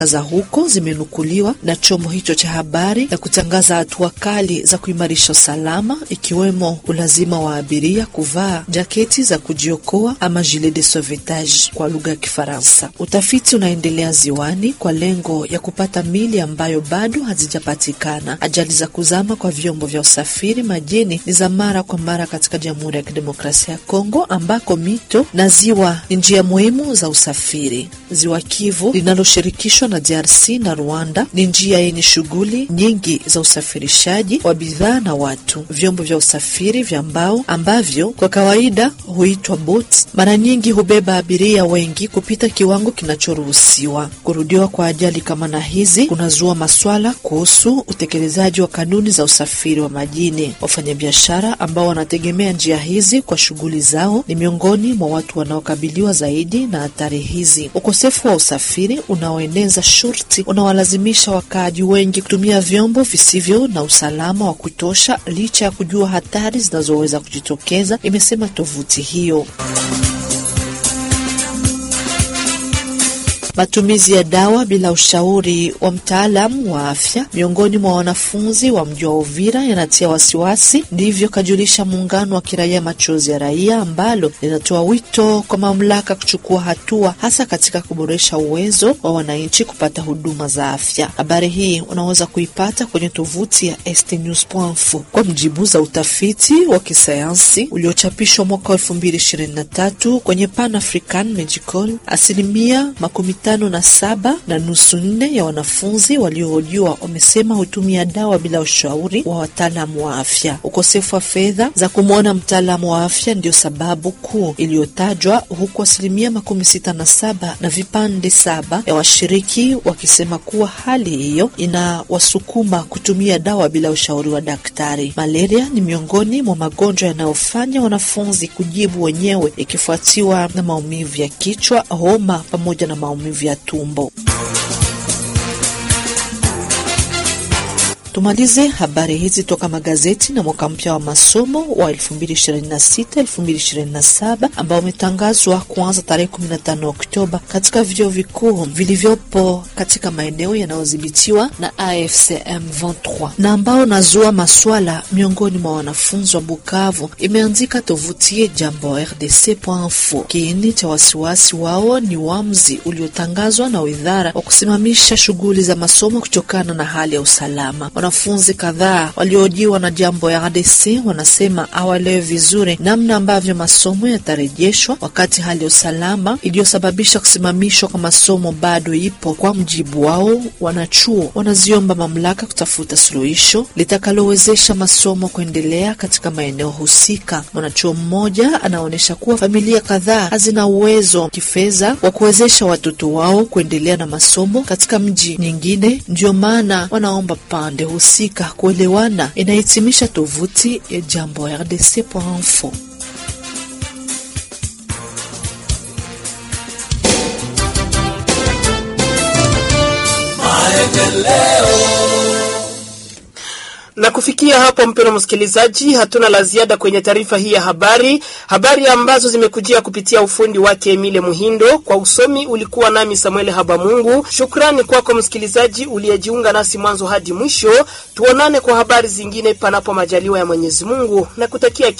za huko zimenukuliwa na chombo hicho cha habari na kutangaza hatua kali za kuimarisha usalama, ikiwemo ulazima wa abiria kuvaa jaketi za kujiokoa ama gilet de sauvetage kwa lugha ya Kifaransa. Utafiti unaendelea ziwani kwa lengo ya kupata mili ambayo bado hazijapatikana. Ajali za kuzama kwa vyombo vya usafiri majini ni za mara kwa mara katika Jamhuri ya Kidemokrasia ya Kongo, ambako mito na ziwa ni njia muhimu za usafiri. Ziwa Kivu linaloshirikishwa na DRC na Rwanda ni njia yenye shughuli nyingi za usafirishaji wa bidhaa na watu. Vyombo vya usafiri vya mbao ambavyo kwa kawaida huitwa boats, mara nyingi hubeba abiria wengi kupita kiwango kinachoruhusiwa. Kurudiwa kwa ajali kama na hizi kunazua maswala kuhusu utekelezaji wa kanuni za usafiri wa majini. Wafanyabiashara ambao wanategemea njia hizi kwa shughuli zao ni miongoni mwa watu wanaokabiliwa zaidi na hatari hizi. Ukosefu wa usafiri unaoeneza shurti unawalazimisha wakaaji wengi kutumia vyombo visivyo na usalama wa kutosha, licha ya kujua hatari zinazoweza kujitokeza, imesema tovuti hiyo. Matumizi ya dawa bila ushauri wa mtaalamu wa afya miongoni mwa wanafunzi wa mji wa Uvira yanatia wasiwasi. Ndivyo kajulisha muungano wa kiraia Machozi ya Raia, ambalo linatoa wito kwa mamlaka kuchukua hatua, hasa katika kuboresha uwezo wa wananchi kupata huduma za afya. Habari hii unaweza kuipata kwenye tovuti ya stnews.info. Kwa mjibu za utafiti wa kisayansi uliochapishwa mwaka 2023 kwenye Pan African Medical, asilimia makumi tano na saba na nusu nne ya wanafunzi waliohojiwa wamesema hutumia dawa bila ushauri wa wataalamu wa afya. Ukosefu wa fedha za kumwona mtaalamu wa afya ndio sababu kuu iliyotajwa, huku asilimia makumi sita na saba na vipande saba ya washiriki wakisema kuwa hali hiyo inawasukuma kutumia dawa bila ushauri wa daktari. Malaria ni miongoni mwa magonjwa yanayofanya wanafunzi kujibu wenyewe, ikifuatiwa na maumivu ya kichwa, homa pamoja na maumivu ya tumbo. Tumalize habari hizi toka magazeti na mwaka mpya wa masomo wa 2026-2027 ambao umetangazwa kuanza tarehe 15 Oktoba katika vyuo vikuu vilivyopo katika maeneo yanayodhibitiwa na AFCM 23 na ambao nazua maswala miongoni mwa wanafunzi wa Bukavu, imeandika tovuti ya jambo RDC.info. Kiini cha wasiwasi wao ni uamuzi uliotangazwa na idara wa kusimamisha shughuli za masomo kutokana na hali ya usalama. Wanafunzi kadhaa waliojiwa na jambo ya RDC wanasema hawaelewi vizuri namna ambavyo masomo yatarejeshwa wakati hali ya usalama iliyosababisha kusimamishwa kwa masomo bado ipo. Kwa mjibu wao, wanachuo wanaziomba mamlaka kutafuta suluhisho litakalowezesha masomo kuendelea katika maeneo husika. Mwanachuo mmoja anaonyesha kuwa familia kadhaa hazina uwezo kifedha wa kuwezesha watoto wao kuendelea na masomo katika mji nyingine, ndiyo maana wanaomba pande husika kuelewana. Inahitimisha tovuti ya jambo RDC.info. Na kufikia hapo, mpendwa msikilizaji, hatuna la ziada kwenye taarifa hii ya habari, habari ambazo zimekujia kupitia ufundi wake Emile Muhindo. Kwa usomi ulikuwa nami Samuel Habamungu. Shukrani kwako msikilizaji uliyejiunga nasi mwanzo hadi mwisho. Tuonane kwa habari zingine, panapo majaliwa ya Mwenyezi Mungu, na kutakia